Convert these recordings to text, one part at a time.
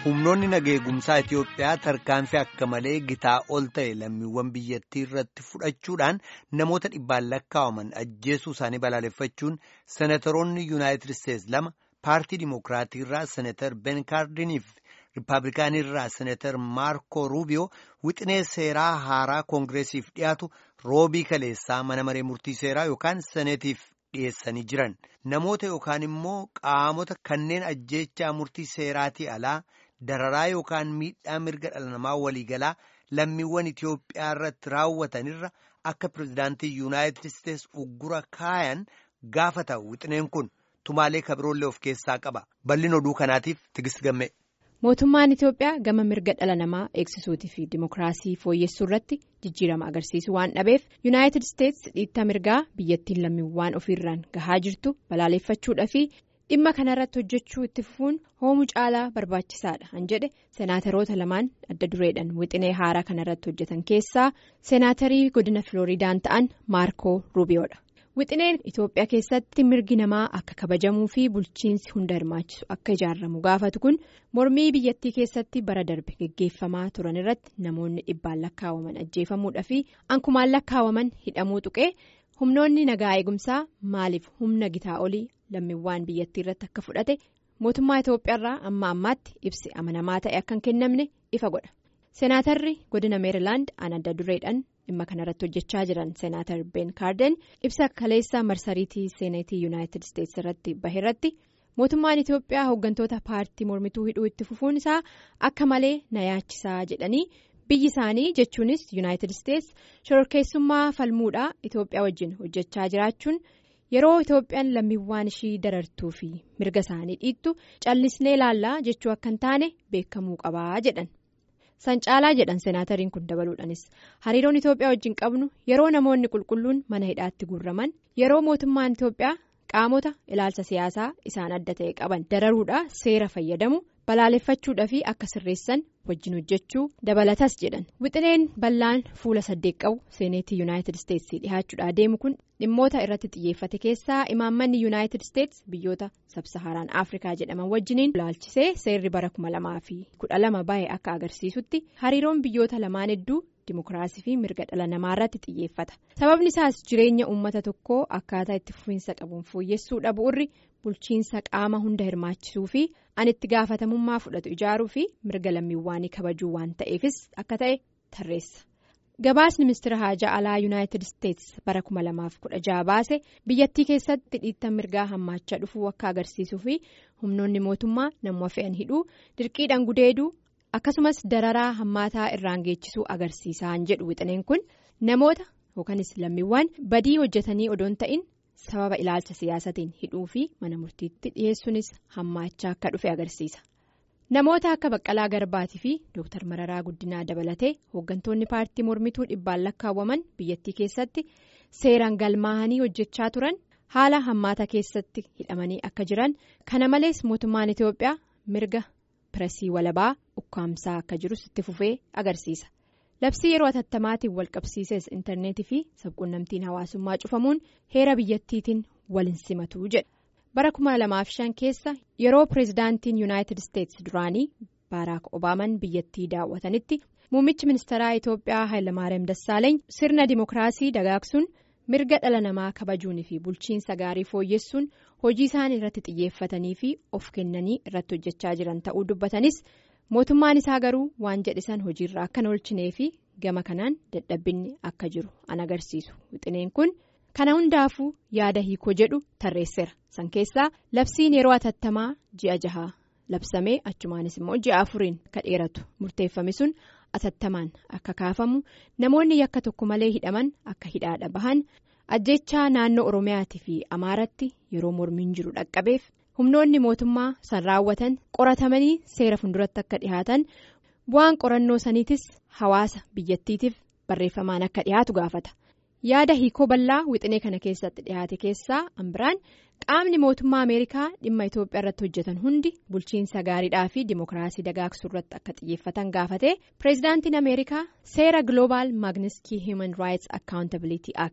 humnoonni nageegumsaa Itiyoophiyaa tarkaanfii akka malee gitaa ol ta'e lammiiwwan biyyattii irratti fudhachuudhaan namoota dhibbaan lakkaawaman ajjeesuu isaanii balaaleffachuun senatoroonni yuunaayitid isteetsi lama paartii dimookiraatii irraa senatar ben kaardiniif riippaabilikaanii irraa senatar maarko ruubiyoo wixinee seeraa haaraa koongireesiif dhiyaatu roobii kaleessaa mana maree murtii seeraa yookaan seneetiif dhiyeessanii jiran namoota yookaan immoo qaamota kanneen ajjeechaa murtii seeraatii alaa. dararaa yookaan miidhaa mirga dhala namaa waliigalaa lammiiwwan Itiyoophiyaa irratti raawwatanirra akka pirezidaantii yuunaayitid isteetsi uggura kaayan gaafata wixineen kun tumaalee kabiroollee of keessaa qaba bal'ina oduu kanaatiif tigist gamme. mootummaan Itiyoophiyaa gama mirga dhala namaa eegsisuutii fi dimookiraasii fooyyessuu irratti jijjiirama agarsiisu waan dhabeef yuunaayitid isteetsi dhiittaa mirgaa biyyattiin lammiiwwan ofiirraan gahaa jirtu balaaleffachuudha fi. dhimma kanarratti hojjechuu itti fufuun hoomuu caalaa barbaachisaadha han jedhe seenaataroota lamaan adda dureedhaan wixinee haaraa kanarratti hojjetan keessaa seenaatarii godina filooriidaan ta'an maarkoo ruubiyoodha wixineen itoophiyaa keessatti mirgi namaa akka kabajamuu fi bulchiinsi hunda hirmaachisu akka ijaaramu gaafatu kun mormii biyyattii keessatti bara darbe geggeeffamaa turan irratti namoonni dhibbaan lakkaawaman ajjeefamuudha fi ankumaan lakkaawaman hidhamuu tuqee humnoonni nagaa eegumsaa maaliif humna gitaa olii. lammiiwwan biyyattii irratti akka fudhate mootummaa Itoophiyaarraa amma ammaatti ibsi amanamaa ta'e akka hin kennamne ifa godha seenaatarri godina meerilaand an adda dureedhaan dhimma kanarratti hojjechaa jiran seenaatar ben kaarden ibsa kaleessa marsariitii seeneetii yuunaayitid isteetsi irratti baheerratti mootummaan Itoophiyaa hooggantoota paartii mormituu hidhuu itti fufuun isaa akka malee na yaachisaa jedhanii biyyi isaanii jechuunis yuunaayitid isteetsi shororkeessummaa falmuudhaa Itoophiyaa wajjin hojjechaa jiraachuun. yeroo itoophiyaan lammiiwwan ishii darartuu fi mirga isaanii dhiittu callisnee ilaallaa jechuu akka hin taane beekamuu qabaa jedhan san caalaa jedhan seenaatariin kun dabaluudhanis hariiroon itoophiyaa wajjin qabnu yeroo namoonni qulqulluun mana hidhaatti guurraman yeroo mootummaan itoophiyaa qaamota ilaalcha siyaasaa isaan adda ta'e qaban dararuudhaa seera fayyadamu balaaleffachuudhaa fi akka sirreessan wajjin hojjechuu dabalatas jedhan wixineen bal'aan fuula saddeet qabu seeneetii yuunaayitid isteetsi dhihaachuudhaa deemu kun dhimmoota irratti xiyyeeffate keessaa imaammanni yuunaayitid isteetsi biyyoota sabsahaaraan afrikaa jedhaman wajjiniin ilaalchisee seerri bara kuma lamaa fi kudha lama bahe akka agarsiisutti hariiroon biyyoota lamaan hedduu dimookiraasii fi mirga dhala namaa irratti xiyyeeffata sababni isaas jireenya uummata tokkoo akkaataa itti fufiinsa qabuun fooyyessuu dhabuurri bulchiinsa qaama hunda hirmaachisuu fi an itti gaafatamummaa fudhatu ijaaruu fi mirga lammiiwwanii kabajuu waan ta'eefis akka ta'e tarreessa. gabaasni ministeera haajaa alaa yuunaayitid isteetsi bara 2016 baase biyyattii keessatti dhiittan mirgaa hammaachaa dhufuu akka agarsiisuu fi humnoonni mootummaa namoota fe'an hidhuu dirqiidhaan gudeeduu akkasumas dararaa hammaataa irraan geechisuu agarsiisaan jedhu wixineen kun namoota yookanis lammiiwwan badii hojjetanii odoon ta'in sababa ilaalcha siyaasatiin hidhuu fi mana murtiitti dhiyeessuunis hammaachaa akka dhufe agarsiisa. namoota akka baqqalaa garbaatii fi dooktar mararaa guddinaa dabalatee hooggantoonni paartii mormituu dhibbaan lakkaawwaman biyyattii keessatti seeraan galmaa'anii hojjechaa turan haala hammaata keessatti hidhamanii akka jiran kana malees mootummaan itiyoophiyaa mirga pireesii walabaa ukkaamsaa akka jirus itti fufee agarsiisa labsii yeroo ataattamaatiin walqabsiises intarneetii fi sabquunnamtiin hawaasummaa cufamuun heera biyyattiitiin waliin simatu jedha. bara 2005 keessa yeroo pireezidaantiin yuunaayitid isteetsi duraanii baaraak obaaman biyyattii daawwatanitti muummichi ministeeraa itoophiyaa hayilamaariyaam dassaaleeny sirna dimookiraasii dagaagsuun mirga dhala namaa kabajuunii fi bulchiinsa gaarii fooyyessuun hojii isaan irratti xiyyeeffatanii fi of kennanii irratti hojjechaa jiran ta'uu dubbatanis mootummaan isaa garuu waan jedhisan hojiirra akka hin oolchinee fi gama kanaan dadhabbinni akka jiru an agarsiisu wixineen kun. kana hundaafuu yaada hiikoo jedhu tarreesseera san keessaa labsiin yeroo atattamaa ji'a jahaa labsamee achumaanis immoo ji'a afuriin akka dheeratu murteeffame sun atattamaan akka kaafamu namoonni yakka tokko malee hidhaman akka hidhaadha bahan ajjechaa naannoo oromiyaatii fi amaaratti yeroo mormiin jiru dhaqqabeef humnoonni mootummaa san raawwatan qoratamanii seera funduratti akka dhihaatan bu'aan qorannoo saniitis hawaasa biyyattiitiif barreeffamaan akka dhihaatu gaafata. yaada hiikoo bal'aa wixinee kana keessatti dhiyaate keessaa ambiraan qaamni mootummaa ameerikaa dhimma itoophiyaa irratti hojjetan hundi bulchiinsa gaariidhaa fi dimookiraasii dagaagsuu irratti akka xiyyeeffatan gaafate pireezidaantiin ameerikaa seera gloobaal maagniskii hiiman raayits akkaawuntabilitii act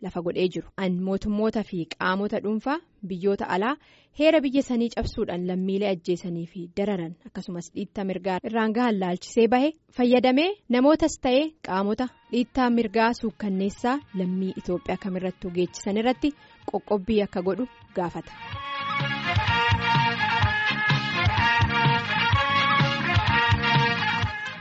lafa godhee jiru an mootummoota fi qaamota dhuunfaa biyyoota alaa heera biyya sanii cabsuudhaan lammiilee ajjeesanii fi dararan akkasumas dhiittaa mirgaa irraan gahan laalchisee bahe fayyadamee namootas ta'ee qaamota dhiittaa mirgaa suukkanneessaa lammii Itoophiyaa kamirrattuu geechisan irratti qoqqobbii akka godhu gaafata.